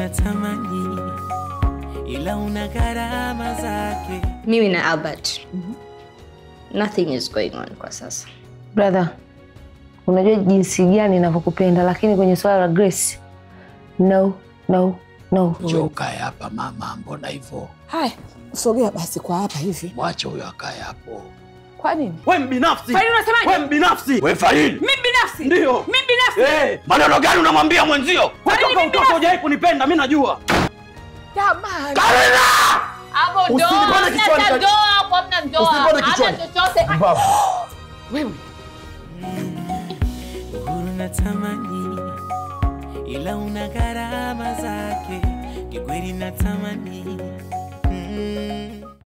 natamani, ila una gharama zake. mimi na albert nothing is going on kwa sasa Brother, unajua jinsi gani ninavyokupenda, lakini kwenye swala la Grace, no, no, no. Njoo ukae hapa mama, mbona hivyo? Haya, sogea basi kwa hapa hivi. Mwache huyo akae hapo. Kwa nini? We mbinafsi, Faili unasemaje? we mbinafsi, We Faili, Mimi binafsi. ndio Mimi binafsi. Eh, maneno gani unamwambia mwenzio? kutoka utoka hujai kunipenda, mi najua. Jamani. hapo ndo, Usinipande kichwani, hamna Kati. hapo hamna ndoa Usinipande kichwani. chochote Wewe. Uhuru natamani, ila una gharama zake. Kikweli natamani mm.